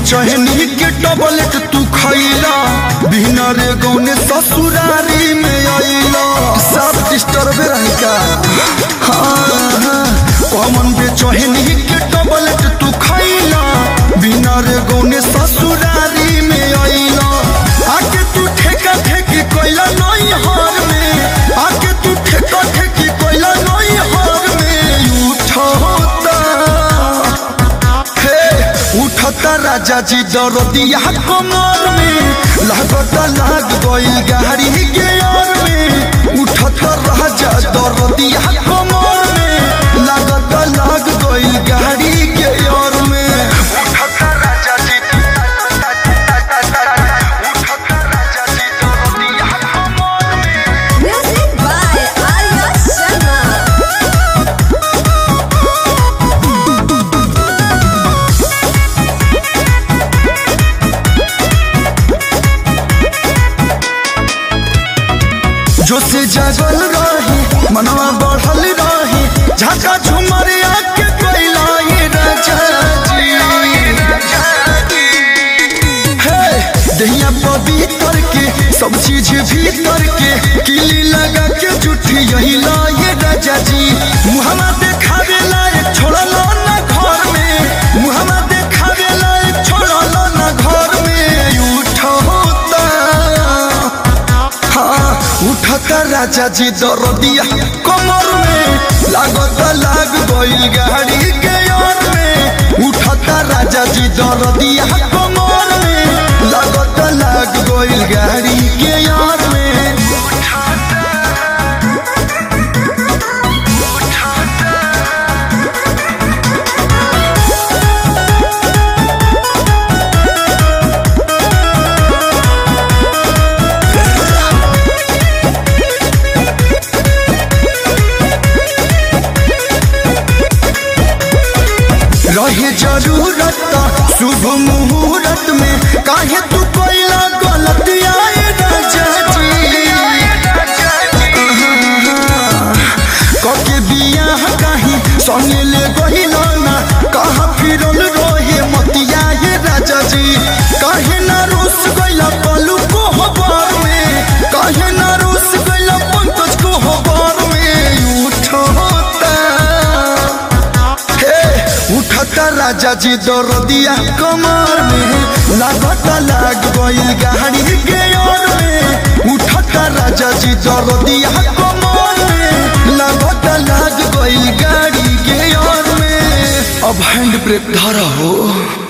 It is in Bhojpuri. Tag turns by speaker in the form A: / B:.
A: बेचैनी के टबलेट तू खैला बिना रे गौने ससुरारी में आइला सब डिस्टर्ब रहता हाँ कौन बेचैनी के टबलेट तू खैला बिना रे गौने ससुरारी में आइला आके तू ठेका ठेकी कोइला नई हार में आके तू ठेका ठेकी कोइला नई हार में उठता हे उठता राजा जी दरदिया कमर में लागता लाग गई गाड़ी के यार में उठता राजा दरदिया कमर में लागता लाग गई गाड़ी के यार में उठता राजा जी उठता राजा जी दरदिया कमर में
B: Music by Arya Sharma.
A: जो से जागल रही मनवा बढ़ल रही झाका झुमर आके कोइला ये राजा जी हे दहिया पवित्र के सब चीज भीतर के किली लगा के जुठी यही ला ये राजा जी मुहम्मा देखावे लायक छोड़लो ना घर में मुहम्मा देखावे लायक छोड़लो ना घर में उठोता हाँ उठता राजा जी दरदिया कमर में लागता लाग गई गाड़ी के यार में उठता राजा जी दरदिया कमर में लागता लाग गई गाड़ी के यार में रहे जरूरत शुभ मुहूर्त में काहे तू कोइला गलत आए राजा जी कके बियाह काहे संगे ले गहिला ना कहाँ फिरल रहे मतिया ये राजा जी काहे ना रुस गइला पलू को हबार में काहे ना रुस गइला पंकज को हबार में उठता हे उठता राजा जी दरदिया कमर में लागता लाग गई गाड़ी के ओर में उठता राजा जी दरदिया कमर में लागता लाग गई गाड़ी के ओर में अब हैंड ब्रेक धरा हो